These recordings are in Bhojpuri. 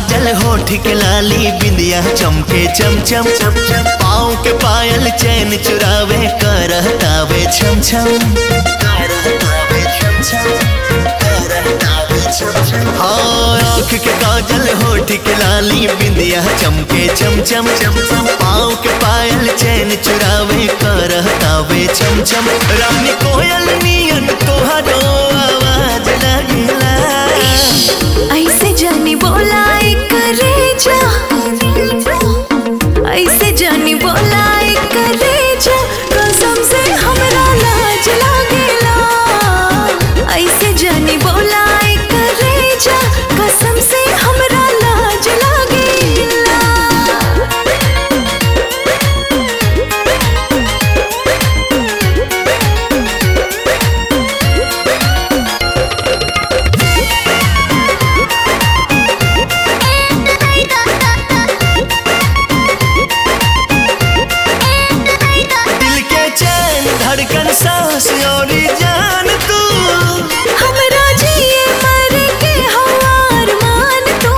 काजल होठ के लाली बिंदिया चमके चम चम चम चम पाँव के पायल चैन चुरावे करहतावे छम छम करहतावे छम छम करहतावे छम छम हाँ आँख के काजल होठ के लाली बिंदिया चमके चम चम चम चम पाँव के पायल चैन चुरावे करहतावे छम छम रानी कोयल नियन तोहरो आवाज लगेला ऐसे जानी बोला करे जा ऐसे जानी बोला करे जा कसम से हमरा लाज लागेला ऐसे जानी बोला करे जा कसम से हमरा लाज लागेला दिल के चैन धड़कन सांस और जान तू हमरा जिए मर के हवार मान तू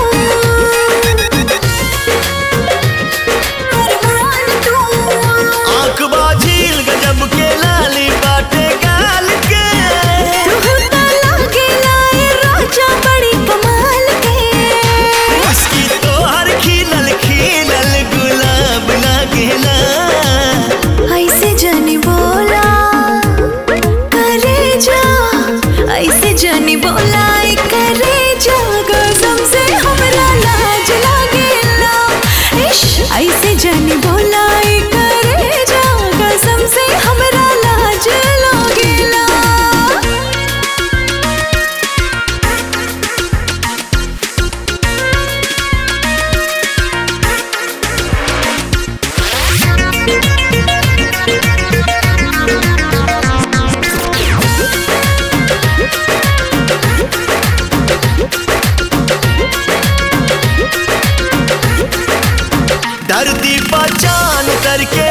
अरमान तू आंख बाझील गजब के लाली बाटे गाल के तुहता लागेला ए राजा बड़ी कमाल के उसकी तो हर खिलल खिलल गुलाब लागेला ऐसे जानी बोला करे जा ऐसे जानी बोला ए करे जा कसम से हमरा लाज लागेला इश ऐसे जानी बोला ए करे जा कसम से हमरा लाज लागेला धरती पहचान करके